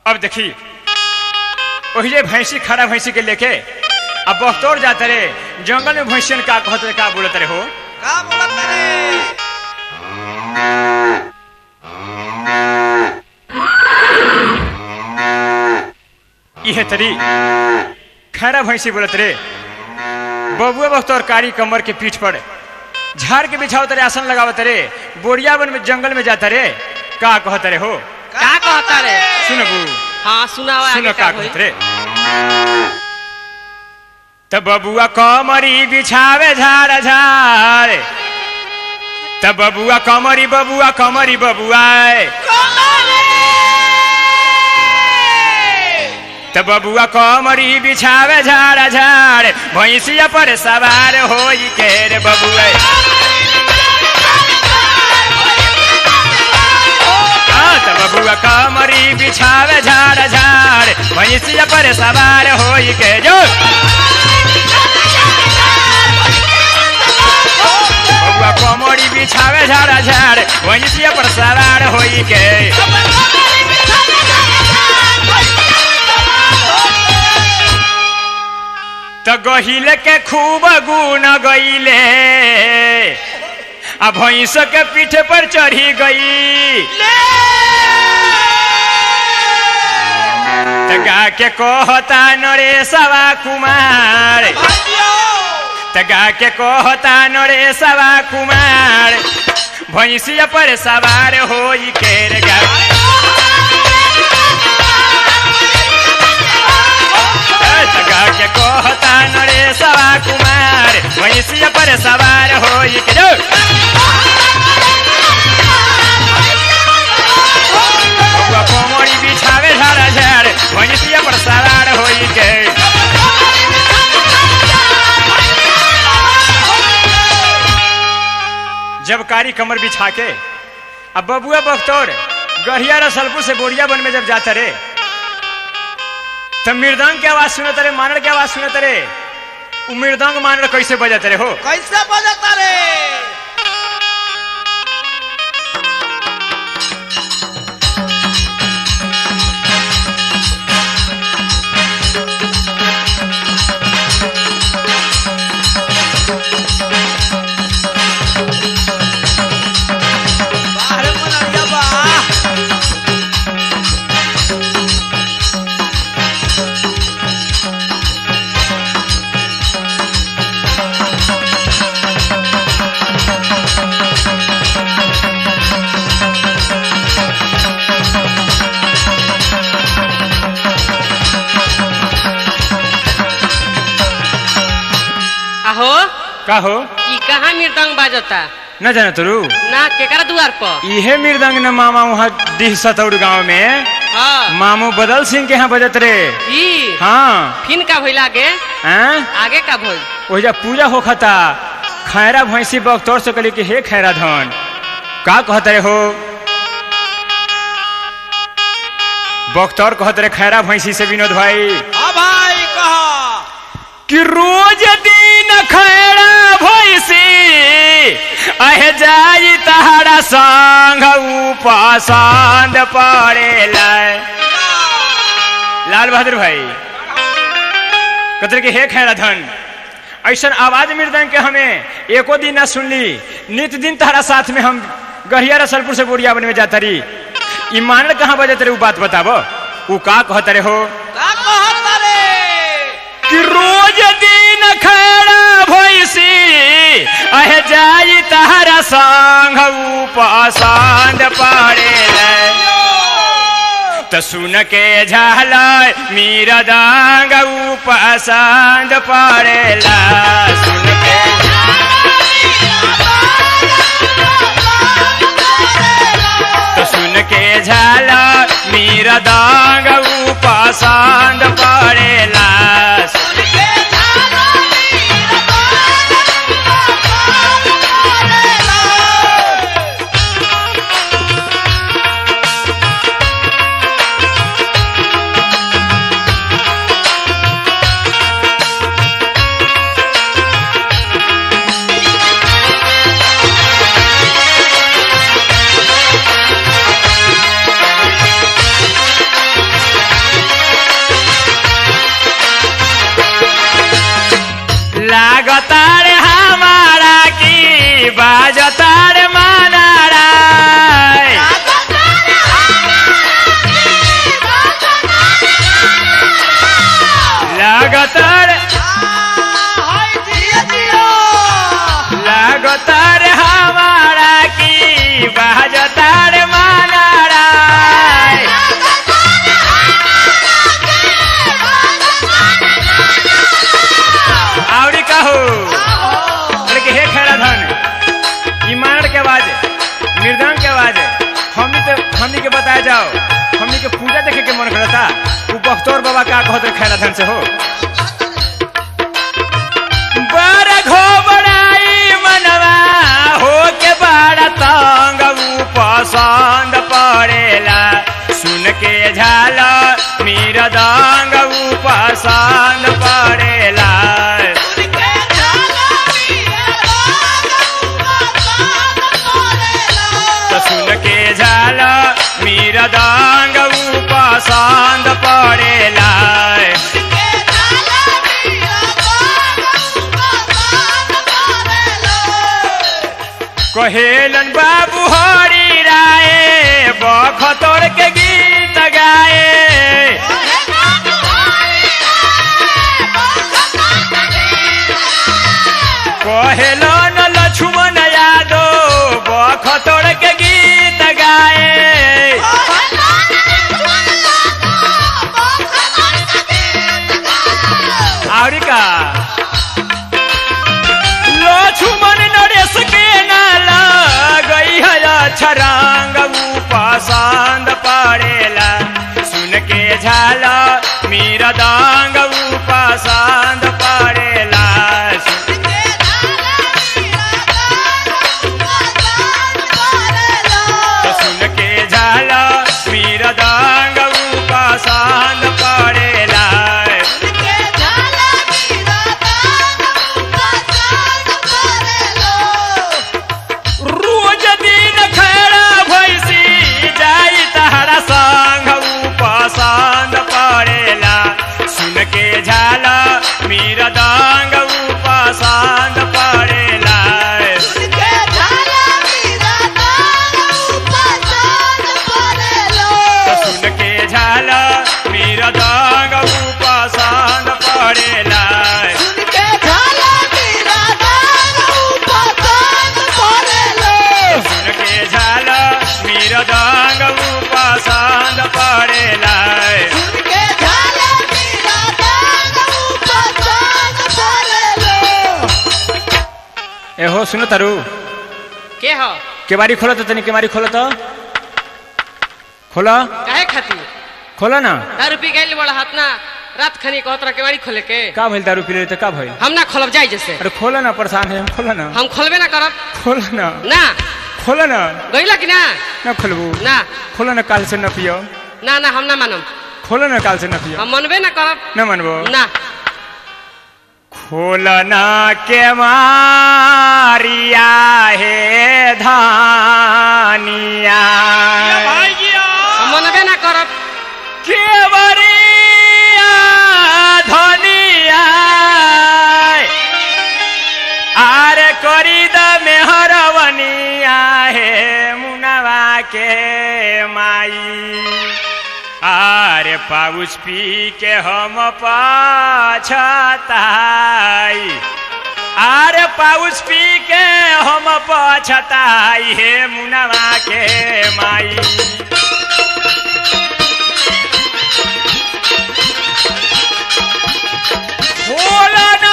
अब देखी ओहिले भैंसी खड़ा भैंसी के लेके अब बख्तौर जाते रे जंगल में भैंसियन का कहत रे का बोलत रे हो का बोलत रे इहे तरी खैरा भैंसी बोलत रे बबुआ बख्तौर कारी कमर के पीठ पर झाड़ के बिछाओ तरे आसन लगावत रे बोरिया बन में जंगल में जाता रे का कहत रे हो का कहता रे सुनबू हाँ सुनावा सुनो आगे का का होई कहत रे त बबुआ कमरी बिछावे झाड़ झाड़ त बबुआ कमरी बबुआ कमरी बबुआ त बबुआ कमरी बिछावे झाड़ झाड़ भैंसिया पर सवार होई के रे बबुआ हाँ, त बबुआ कमरी बिछावे झाड़ झाड़ भैंसिया पर सवार होई के जो बबुआ कमरी बिछावे झाड़ झाड़ भैंसिया पर सवार होई के त गहिले के खूब गुण गईले आ भैंस के पीठ पर चढ़ी गई त गा के कहता नरेशवा कुमार त गा के कहता नरेशवा कुमार भैंसिया पर सवार होई के रे गा त गा के कहता नरेशवा कुमार भैंसिया पर सवार होई के जो बबुआ कोमड़ी बिछावे झाड़ा झाड़ भैंसिया पर सवार होई के जब कारी कमर बिछा के अब बबुआ बख्तौर गढ़िया रसलपुर से बोरिया बन में जब जाता रे तब मृदंग के आवाज सुनत रे मानड़ के आवाज सुनत रे उ मृदंग मानड़ कैसे बजत रे हो कैसे बजत रे बाहर मनरिया बा आहो का हो ई कहाँ मृदंग बाजता न जाना तरू ना केकरा द्वार पर इहे मृदंग न मामा वहाँ दिह सतौर गाँव में हाँ मामू बदल सिंह के यहाँ बजत रे ई हाँ फिन का भइल आगे हैं? आगे का भइल ओहिजा पूजा होखता खैरा भैंसी बख्तौर से कहली कि हे खैरा धन का कहत रे हो बख्तौर कहत रे खैरा भैंसी से विनोद भाई हाँ भाई कहा कि रोज दिन खैरा भैंसी अहे जाई तहरा संग उपसंद पड़ेला लाल बहादुर भाई कहते कि हे खैरा धन ऐसा आवाज मृदंग के हमें एको दिन ना सुनली नित दिन तहरा साथ में हम गढ़िया रसलपुर से बोरिया बन में जाता रही ई मानल कहाँ बजत रे उ बात बताबो उ का कहत रे हो का कहत रे कि रोज दिन खड़ा भैसी अहे जाई तहरा संग उपसंद पड़ेला त सुन के झाल मीरा दांग उपसंद पड़ेला सुन के त सुन के झाल मीरा दांग उपसंद पड़ेला लागतर हाय जिया जिया लागतर हमारा की बाजतर मानारा आवड़ी कहो अरे के हे खैरा धन ई मानड़ के आवाज मृदंग के आवाज हमनी तो हमनी के बताया जाओ हमनी के पूजा देखे के मन करता उ बख्तौर बाबा का कहत खैरा धन से हो बर घोबराई मनवा हो के बड़ा तंग उ पसंद पड़ेला सुन के झाल मीर दंग उ पसंद पड़ेला उनके झाला पिया त सुन के झाल मीर दंग उ पसंद पड़ेला उनके झाला पिया कहेलन बाबू हरी राय बखतोर के गीत गाए कहेलन लक्ष्मण यादव बखतोर के गीत गाए आवरी का लक्ष्मण नरेश के नाला गई है छरंग उ पसंद पड़ेला सुन के झाला मीरा दांग उ पसंद पड़ेला तो सुन के झाला मीरा दांग उ पसंद पड़ेला रोज दिन खड़ा भैसी जाई तहरा संग उ पसंद पड़ेला सुन के झाला मीरा दांग उ पसंद पड़ेला तो सुन के झाला मीरा दांग उ पसंद पड़ेला सुन के झाला मीरा दांग उ पसंद पड़ेला एहो सुनो तारू के हो केवारी खोलो तो तनी केवारी खोलो तो खोलो काहे खाती खोलो ना दारू पी गइल बड़ा हाथ ना रात खनी कहत रह केवाड़ी खोले के का भइल दारू पी ले तो का भइल हम ना खोलब जाई जैसे अरे खोलो ना परेशान है हम खोलो ना हम खोलबे ना करब खोलो ना ना खोलो ना गइला कि ना ना खोलबू ना खोलो ना काल से न पियो ना ना हम ना मानम खोलो ना काल से न पियो हम मनबे ना करब न मनबो ना खोलना के मारिया है धानिया भाई जिया हम मनबे ना करब केवरिया धनिया आरे करी द मेहरवनिया हे मुनवा के माई आरे पाउस पी के हम पछताई आरे पाउस पी के हम पछताई हे मुनवा के माई भोलाना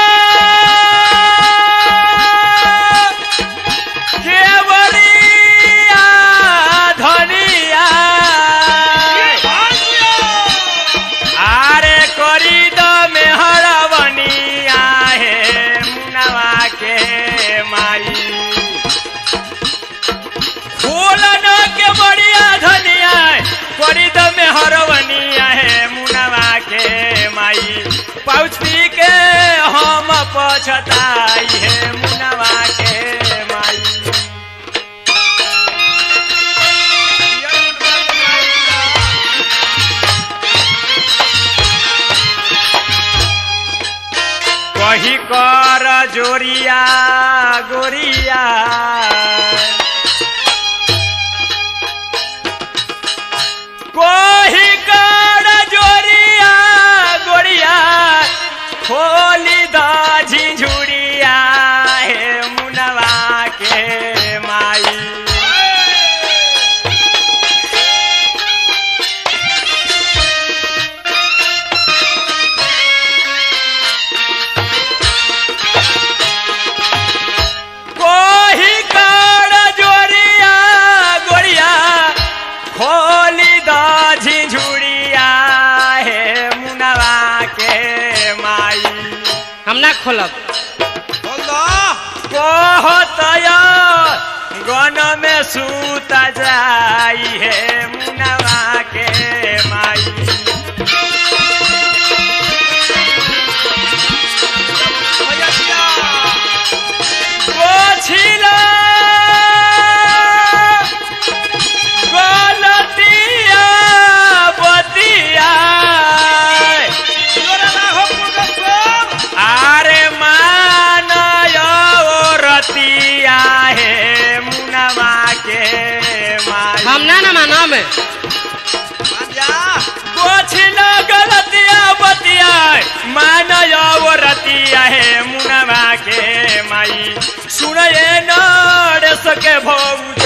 केवलिया धनिया भाई जिया आरे करी द मेहरबनिया हे मुनवा के माई भोलाना के बढ़िया धनिया करी द मेहरबनिया हे मुनवा के माई पाउच पी के हम पछताई हे मुनवा के माई कही कर जोरिया गोरिया कही कर जोरिया गोरिया खोलब बोल दो कहतया गन में सूता जाई है मुनवा के माई भैया जिया पोछिला गलतिया बतिया जोरे लागो पुरुषोत्तम आरे मान रतिया है मुनवा के माई हम ना ना मानब मान जा पोछिला गलतिया बतिया मान रतिया है मुनवा के माई सुनये नड़ सके भौ